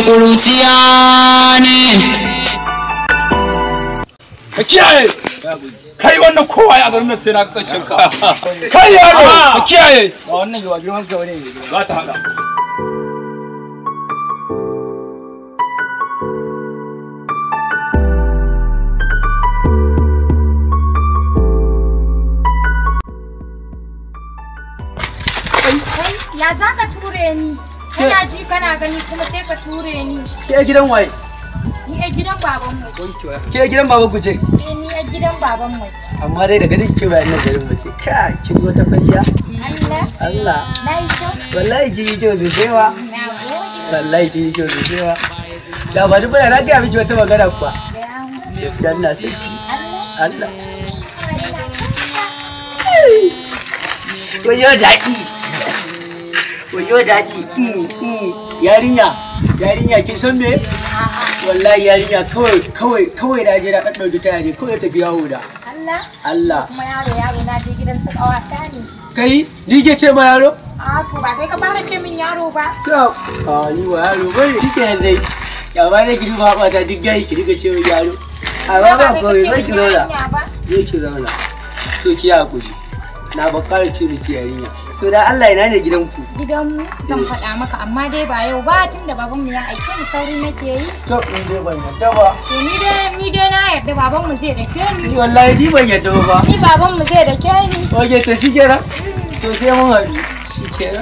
ƙuruciya ne ka kiyaye kai wannan kowa ya garin nan sai na kashin ka kai yaro ka kiyaye wannan yawa girman ka bane za ta hada Ya za ka ture ni? Kana ji kana gani kuma sai ka ture ni. ke gidan waye Ni a gidan baban mu. ke gidan baba ku ce Eh ni a gidan baban mu. amma dai daga duk ke bayan nan garin mu ce ka kin wata kwalliya Allah. Allah Na yi kyau. wallahi kin yi kyau sosai wa Na gode. wallahi kin yi kyau sosai wa da ba duk bana na ga miki wata magana kuwa Gaya mu. gaskiya ina son ki Allah. Allah Koyo daɗi. Koyo daɗi. Mm, mm. Yarinya, yarinya kin san me? Wallahi yarinya kawai kawai kawai na je na ɗan ɗauki taya ne kawai tafi yawo da. Allah. Allah. Kuma yaro yaro na je gidan su ƙawata ne. Kai, ni ke ce ma yaro? A to ba kai ka fara ce min yaro ba. To, a ni wa yaro bane. Shi kenan dai. Ya ba ne ki duba haɓata duk gai ki diga ce min yaro. Amma ba kai ka kawai ce zai min ki zauna. yarinya ba. Zai ki zauna. So ki hakuri. Na ba ƙara ce miki yarinya. To da Allah ina ne gidanku? Gidanmu zan faɗa maka amma dai ba yau ba tunda babanmu ya aike ni sauri nake yi. To in dai ban yadda ba. To ni dai ni dai na yarda babanmu zai dake Ni ni. wallahi ni ban yadda ba. Ni babanmu zai dake ni. Oke to shi kenan. To sai mun haɗu. Shi kenan.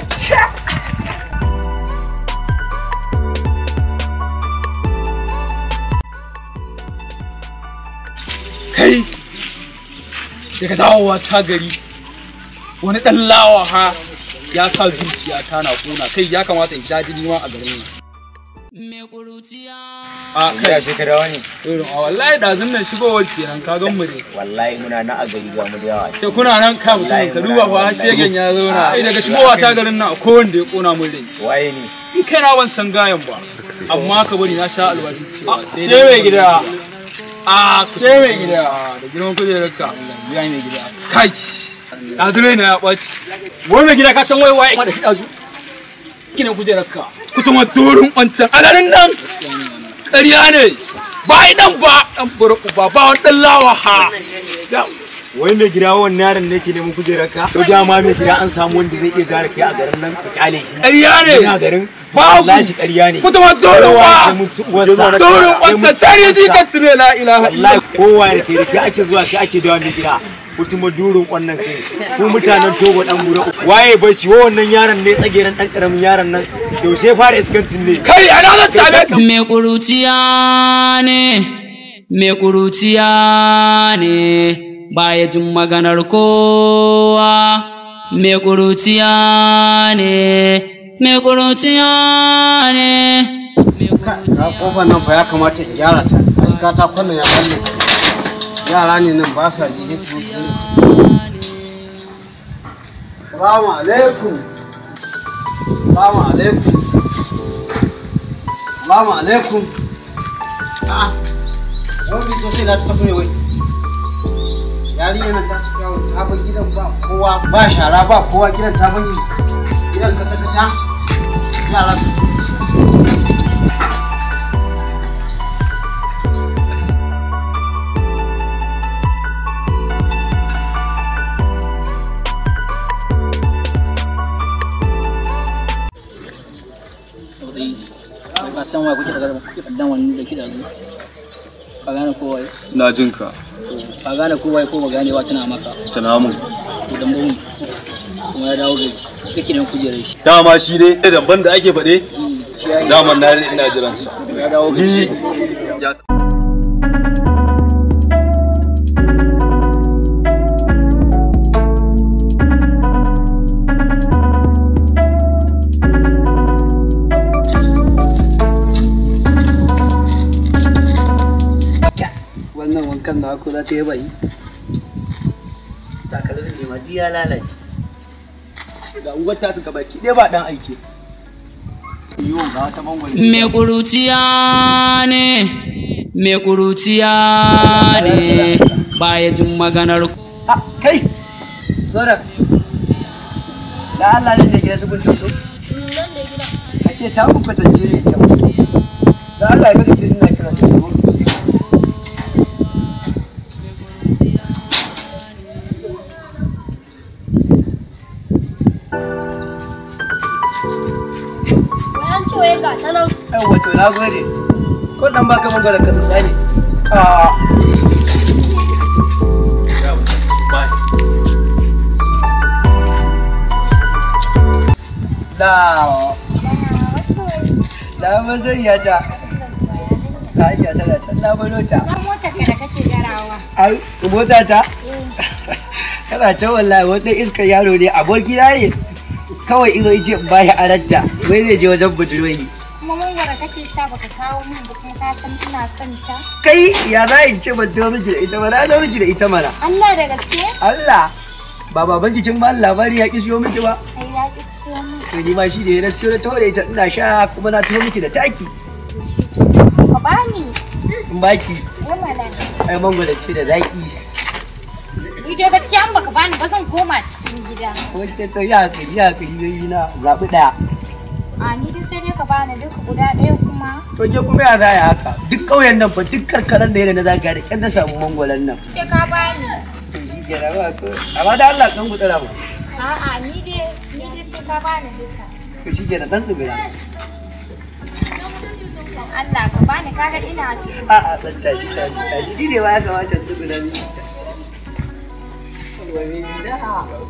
kai daga dawowa ta gari wani dan lawa ha ya sa zuciya ta na kuna kai ya kamata in sha jini ma a garin nan mai ƙuruciya a Ya kai ce ka dawo ne? irin a wallahi da zan nan shigowar kenan ka gan mu ne Wallahi muna na a gari ga mu da yawa. sai kuna nan ka mutum ka duba fa har shegen ya zauna ai daga shigowa ta garin nan akwai wanda ya kona mun rai Waye ne? in kai na ban san gayan ba amma ka bari na sha albashi cewa sai mai gida. a sai mai gida da girman kujerar ka ya mai gida kai ɗazure na ya ɓaci wai mai gida ka san wai waye da shi ɗazu kina kujerar ka kutuma dorin wancan alarin nan ƙarya ne ba idan ba ɗan bura uba ba wani ɗan lawa ha Wai mai gida wannan yaron ne ke neman kujerar ka? To dama mai gida an samu wanda zai iya gara kai a garin nan ka kyale shi. ƙarya Ina ne garin? babu Wallahi shi ƙarya ne. kutuma dorin Kowa ya wa mutu uwarsa. dorin Sai wancan mutu sai ya ji uwarsa. kan tune la ilaha Wallahi illallah kowa da ke da ke ake zuwa shi ake dawa mai gida. Mutum durin wannan kai. Ku mutanen Togo dan bura. Waye bai shi wannan yaron ne tsageren dan karamin yaron nan. Yaushe fara iskancin ne. kai ana zan same ka mai ƙuruciya ne mai ƙuruciya ne baya jin maganar kowa mai ƙuruciya ne mai ƙuruciya ne mai na kofar nan fa ya kamata in gyara ta ai katakon nan ya balle yara ne nan ba sa ji su su salamu alaikum salamu alaikum salamu alaikum ah wani to sai na ta tafi ne wai yarinya nan ta cika yawon ta bar gidan ba kowa ba shara ba kowa gidan ta bani gidan kaca kaca yara su Ka san wa kuke daga kuke kaddan wannan da kida zu. Ka gane kowa na jin ka ka gane kowa ko ba ganewa tana maka. tana mun Idan ba kuma ya dawo gari shi kake da kujerar shi. dama shi ne damban da ake faɗe Shi ya daman na ina jiransa ya dawo gari. wannan wankan da ko za ta yi bai Takalmin ne ma ya lalace. ga uwar tasu ka baki ɗaya ba ɗan aiki yiwu ga wata mangwaro mai ƙuruciya ne mai ƙuruciya ne baya jin maganar ha kai zo da da Allah ne da gida su kun toto a ce ta mun kwatance ne kyau Allah ya kace ina kira ta zo Bayan cewa ga ta nan. ai wato na gode ko dan baka mun gwada ka tsotsa ne a la la mazoyiya ta ta iya tana can na bano ta Na motar ka da kace garawa. ai mota ta tana can wallahi wanda iska yaro ne aboki na ne kawai izo yace in bashi aranta wai zai je wajen budurwai Kuma mangwara kake sha baka kawo min ba kuma ka san ina son ta. kai ya za in ce ban dawo miki da ita ba na dawo miki da ita mana Allah da gaske? Allah ba baban jikin ba labari ya ki siyo miki ba Ai ya ki siyo min. to ni ma shi da ya na siyo na tawo da ita ina sha kuma na tawo miki da taki To shi to. Ka bani. in baki Eh mana. ai mangwala ce da zaki Ni dai gaskiya an baka bani ba zan koma cikin gida. wace to ya kai ya kai yoyi na zabi daya A ni dai sai dai ka bani duka guda ɗaya kuma. to ke kuma ya za ya haka duk ƙauyen nan fa duk karkaran da yana na zaga da kyan na samu mangwalan nan Sai ka bani. to shi ke na ba to amma da Allah kan gudura mu A'a ni dai ni dai sai ka bani duka. to shi ke na dan tsibira Dan Allah ka bani kaga ina so. a a dan tashi tashi tashi ni ne ma ya kamata tsibira ni wani gida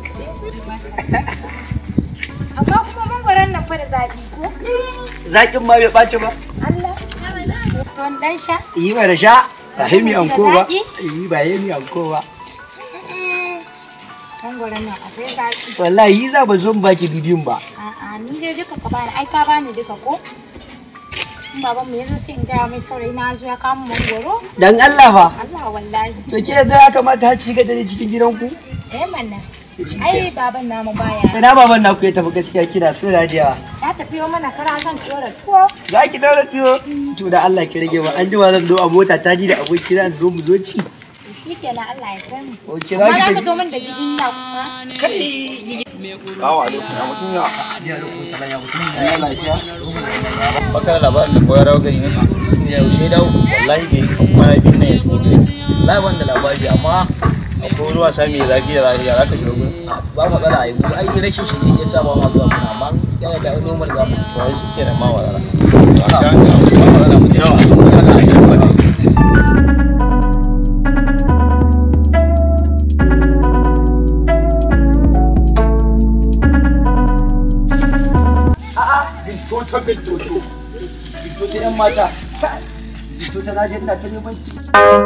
Amma kuma mangwaron nan fa da zaƙi ko? zakin ma bai ɓaci ba Allah. Don dan sha. yi ba da sha ba hemi anko ba Zaki? yi ba hemi anko ba Mangwaron nan akwai zaƙi. wallahi yi za ba zo in baki bibiyun ba A'a ni dai duka ka bani ai ka bani duka ko? In babanmu ya zo sai in gaya mai saurayi na zo ya kama mangwaro. dan Allah fa Allah wallahi. to ke da ya kamata har ci ga dare cikin gidanku Eh mana. Ai baban namu baya. ina baban naku ya tafi gaskiya kina so da jiya Ya tafi yau mana kara zan tsora tuwo. za ki daura tuwo to da Allah ki rage ba an jima zan zo a mota ta ji da aboki na zo mu zo ci To shikenan Allah ya kai mu. oke za Amma za ki ka zo tafi min da gidin na kuma. kai Kawo alaikum ya mutum ya. baka da labarin da koyar rawa gari ne yaushe dawo wallahi bai kwana biyu ne ya shigo gari Lai ban da labari amma akwai wani wasa mai zafi da lafiya za ka shiga gurin ba matsala ai mu ai rashin shi ne yasa ba ma zuwa muna amma yana da normal za mu to wai shi ke da ma wadara ba matsala mu yawa haka ai shi ba a'a binto ta binto to binto ta yan mata binto ta naje ina ta neman ki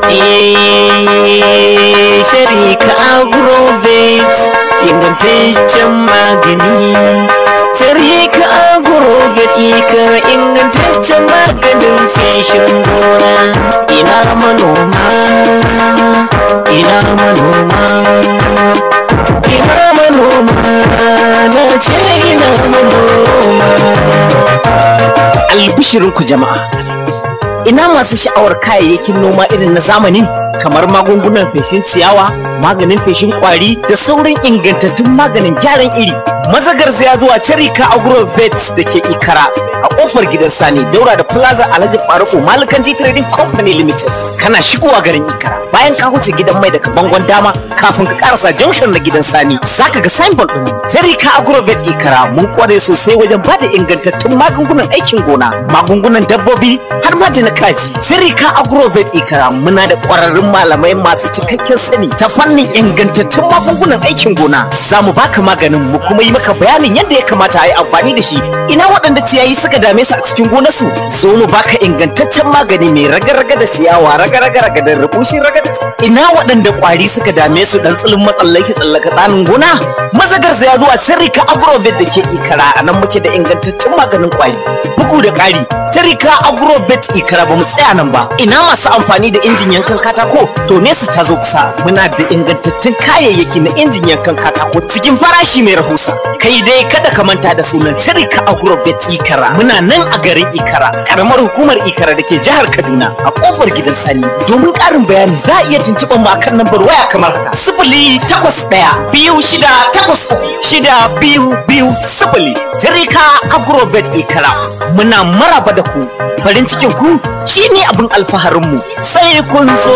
Sharika Agrovet ingantaccen magani. Sharika Agrovet ikar ingantaccen maganin feshin gona. Ina manoma, ina manoma, ina manoma, na ce ina manoma. Albishirinku jama'a. ina masu sha'awar kayayyakin noma irin na zamani kamar magungunan feshin ciyawa maganin feshin kwari da sauran ingantattun maganin gyaran iri mazagar ya zuwa charika agrovet da ke ikara a kofar gidan sani daura da plaza alhaji faruku malikan G trading company limited kana shigowa garin ikara bayan ka wuce gidan mai daga bangon dama kafin ka karasa junction na gidan sani zaka ga signboard din charika agrovet ikara mun kware sosai wajen bada ingantattun magungunan aikin gona magungunan dabbobi har ma da na kaji sirika agrovet ikara muna da kwararrun malamai masu cikakken sani ta fannin ingantattun magungunan aikin gona za mu baka maganin mu kuma yi maka bayanin yadda ya kamata a yi amfani da shi ina waɗanda ciyayi suka dame su a cikin gonarsu zo mu baka ingantaccen magani mai raga-raga da ciyawa raga-raga da rubushin raga da ina waɗanda kwari suka dame su dan tsilin matsallaki tsallaka tsanin gona mazagar ya zuwa sirika agrovet da ke ikara a nan muke da ingantaccen maganin kwari bugu da ƙari sirika agrovet ikara ba mu tsaya nan ba ina masu amfani da injin yankan katako to nesa ta zo kusa muna da ingantattun kayayyaki na injin yankan katako cikin farashi mai rahusa kai dai kada ka manta da sunan Cirika Agrovet Ikara muna nan a garin Ikara karamar hukumar Ikara da ke jihar Kaduna a kofar gidan Sani domin ƙarin bayani za a iya tuntuɓar mu akan lambar waya kamar haka sifili takwas ɗaya biyu shida takwas uku shida biyu biyu sifili Cirika Agrovet Ikara muna maraba da ku farin cikin ku shine abin alfaharinmu sai kun zo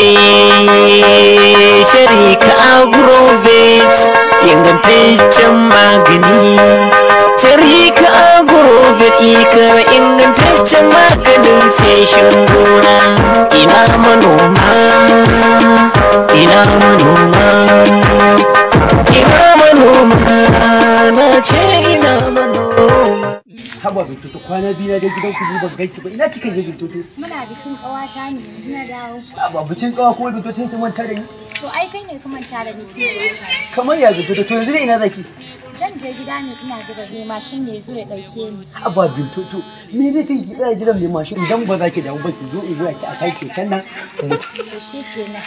Sharika Agrovet ingantaccen magani Sharika Agrovet ikara ingantaccen maganin feshin gona ina manoma ina manoma ina manoma na ce ina manoma haba bintoto kwana biyu na dai gidan ku ban ganki ba ina kika je bintoto Muna bikin ƙawata ne yanzu na dawo. ba bikin kawa kuma bintoto sai ta manta da ni To ai kai ne ka manta da ni tun da wata. kamar ya bintoto to yanzu dai ina zaki Zan je gida ne ina jira ne mashin ne zo ya ɗauke ni. haba bintoto me zai kai ki tsaya gidan mai mashin idan ba za ki damu ba ki zo in zo ki a kai keken nan mu To shi kenan.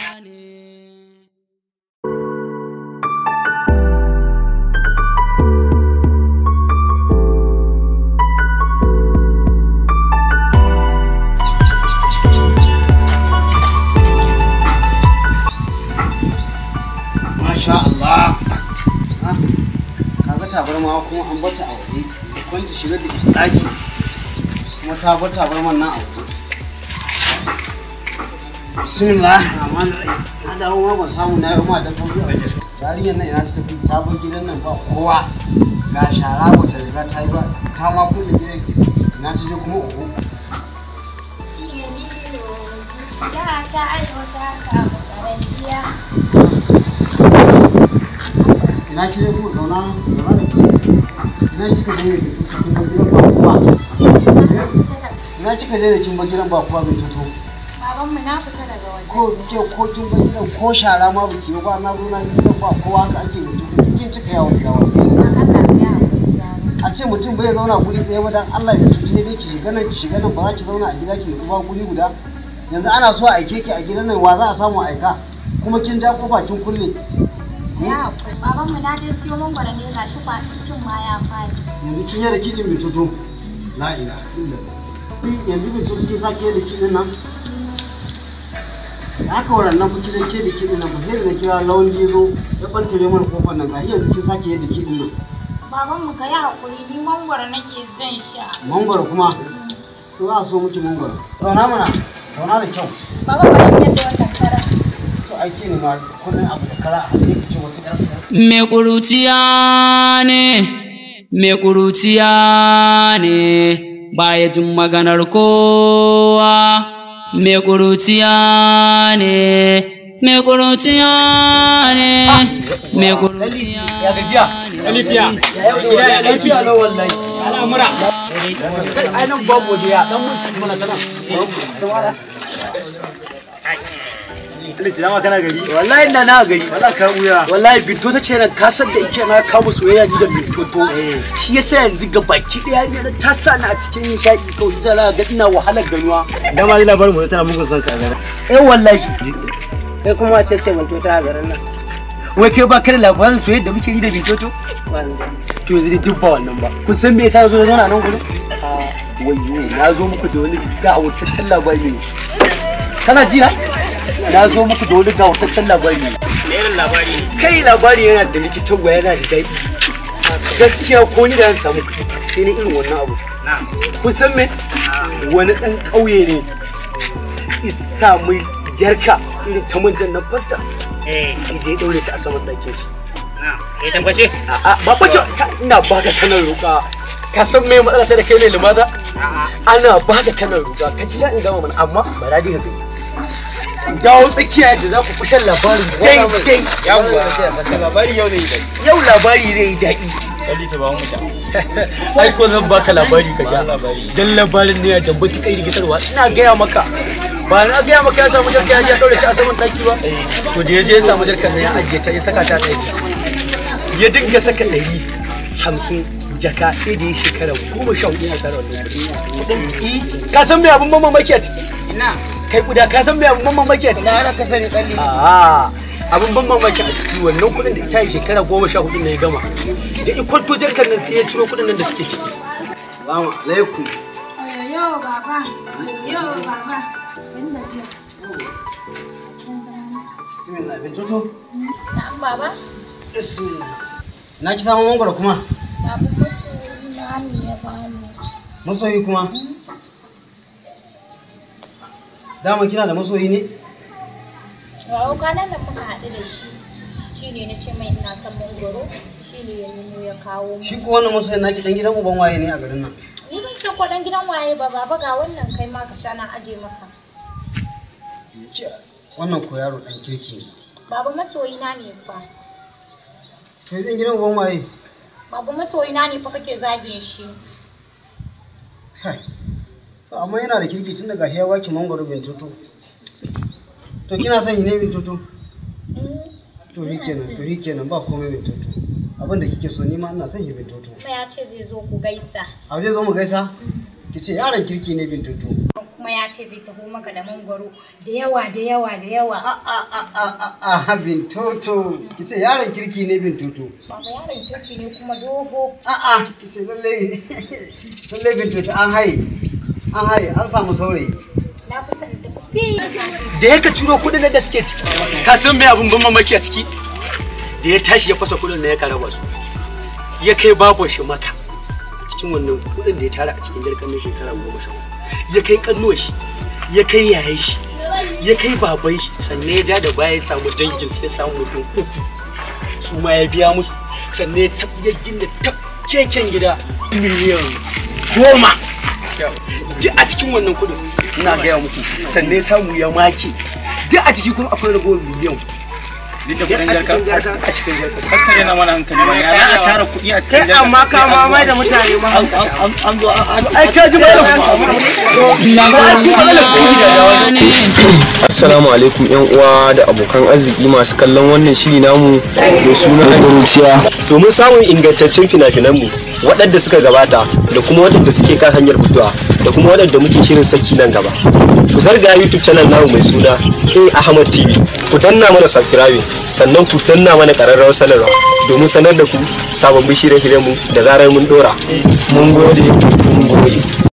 masha Allah Ha, kaga tabarma kuma an bata a waje da kwanta shiga da ita daki kuma ta bar tabarman nan a waje bismillah rahman rahim na dawo ma ban samu na yi ma dan tauri a waje yarinyar nan ina ta tafi ta bar gidan nan ba kowa ga shara ba ta riga ta yi ba ta ma kulle gidan ina ta je kuma uku Da ta aiwata ka ƙarantiya. ina ki je kuma zauna zauna da ke ina kika je ne cikin gidan ba kowa ina kika je da kin bar gidan ba kowa bai fito Babanmu na fita daga waje. ko ke ko kin bar gidan ko shara ma biki ba na zo na gidan ba kowa haka ake mutum kin cika yawon yawa Dan Allah ya haƙuri yaro. a ce mutum bai zauna guri ɗaya ba dan Allah ya tuki ne dai ki shiga nan ki shiga nan ba za ki zauna a gida ki nutsu ba guri guda yanzu ana so a aike ki a gidan nan wa za a samu aika kuma kin ja kofa kin kulle Ya haƙuri. Babanmu na je siyo mangwaro ne ga shi kwaɗin cin ma ya fadi. yanzu kin yi da kiɗin bin tutu la ila yanzu bin tutu kin sake da kiɗin nan haka waran nan kuki zai ke da kiɗin nan ba sai da na kira lawan da ya zo ya ɓantare mana kofar nan ga yanzu kin sake yadda kiɗin nan Babanmu ka yi haƙuri ni mangwaro nake zan sha. mangwaro kuma to za a so miki mangwaro zauna mana zauna da kyau Baba bari in yadda wannan karan. to aiki ne ma kullum abu da kara a haɗe ki ce wata ƴar Me ƙuruciya ne, me ƙuruciya ne, baya jin maganar kowa. Me ƙuruciya ne, me ƙuruciya ne, me ƙuruciya ya gajiya Alifiya. gida ya lafiya lau wallahi Al'amura. ai nan babu waje ya dan mun mana tana Alhaji dama kana gari? wallahi ina na gari Wala ka wuya. wallahi binto ta ce nan ka san da ike na kawo soyayya ni da binto to shi yasa yanzu ga baki daya ne ta sa ni a cikin nishadi kawai sai za ga ina wahalar ganuwa Da ma ji labarin mu tana mugun son ka a gara. eh wallahi Kai kuma ce ce mun tota a garin nan. wai kai ba ka da labarin soyayya da muke yi da binto to to yanzu dai duk ba wannan ba kun san me yasa na zo na zauna nan gurin wayyo na zo muku da wani gawurtaccen labari ne kana ji na na zo muku da wani gawurtaccen labari ne irin labari ne kai labari yana da likitan yana da daɗi gaskiya ko ni da zan samu kuɗi sai ni irin wannan abu kun san me wani ɗan ƙauye ne isa mai jarka irin ta manjan nan fasta eh ije ya ɗaure ta a saman ɗakin shi na ya tabbace a'a ba fashe ina baka kanan roƙa ka san me matsala ta da kai ne limaza a'a ana baka kanan roƙa ka ji in gama mana amma ba da diga kai dawo tsakiya da za ku fi shan labarin daidai yawwa Labari yau ne idan. yau labari zai yi daɗi Kalli ta ba mu sha. ai ko zan baka labari ka sha labari. dan labarin ne da matuƙar rigitarwa ina gaya maka ba na gaya maka ya samu jarka ya je ya daure ta a saman ɗaki ba to da ya je ya samu jarkar nan ya ajiye ta ya saka ta ɗari ya dinga saka ɗari hamsin jaka sai da ya shekara goma sha hudu yana tara wannan kuɗin kuɗin ka san me abin mamaki a ciki ina kai kuda ka san me abin mamaki a ciki Na ana ka sani kalli. A'a, abin ban mamaki a ciki wannan kuɗin da ita yi shekara goma sha hudu ne ya gama da ikwanto jarkar nan sai ya ciro kuɗin nan da suke ciki Salamu alaikum. Yo baba, yo baba. Bismillah bin tutu. Na'am baba, Bismillah. Na ki samu mangwaro kuma? babu musu na ne ya bani. Masoyi kuma? Dama kina da masoyi ne? Wa kwanan nan muka haɗu da shi. Shi ne na ce mai ina son mangoro, shi ne ya nemo ya kawo mu. Shi ko wannan masoyin naki dan gidan uban waye ne a garin nan? Ni ban san kwaɗan gidan waye ba baba ga wannan kai ma ka sha na aje maka. Wannan ko yaro dan kirki ne. Baba masoyina ne fa. To dan gidan uban waye? Baba masoyina ne fa kake zagin shi. Kai. Amma yana da kirki tun daga ya baki mangwaro bin tutu. To kina son yi ne bin tutu? To shi kenan, to shi kenan ba komai bin tutu. Abin da kike so ni ma ina son yi bin tutu. Kuma ya ce zai zo ku gaisa. A zai zo mu gaisa? Ki ce yaron kirki ne bin tutu. Kuma ya ce zai taho maka da mangoro da yawa da yawa da yawa. A bin tutu. Ki ce yaron kirki ne bin tutu. Baba yaron kirki ne kuma dogo. A'a, ki ce lalle lalle bin tutu an haye. An haye, an samu saurayi. Na fi son tafi. da ya ka ciro kuɗin nan da suke ciki ka san me abin ban mamaki a ciki da ya tashi ya fasa kuɗin nan ya karaba su ya kai babon shi maka cikin wannan kuɗin da ya tara a cikin jarkan na shekara goma sha hudu. ya kai kannuwa shi ya kai yayan shi ya kai baban shi sannan ya ja da baya ya samu dangin sai ya samu mutum uku su ma ya biya musu sannan ya tab ya gina tab keken gida miliyan goma duk a cikin wannan kudin ina gaya muku sannan ya samu ya make duk a ciki kuma akwai ragowar miliyan Duk da duk kudin a cikin jarka. jarka a cikin jarka Kaskare na mana hankali ba ya za a tara kuɗi a cikin kai jarka amma sai ka an ma zo mai an- da mutane ma an zo an ai ka ji Assalamu alaikum yan uwa da abokan arziki masu kallon wannan shiri namu mai suna Guruciya. domin samun ingantaccen fina-finanmu waɗanda suka gabata da kuma waɗanda suke kan hanyar fitowa da kuma waɗanda muke shirin saki nan gaba ku zarga youtube channel namu mai suna a ahmad tv ku danna mana subscribe sannan ku danna mana ƙararrawar sanarwa domin sanar da ku sababbin shirye-shiryenmu da zarar mun dora mun gode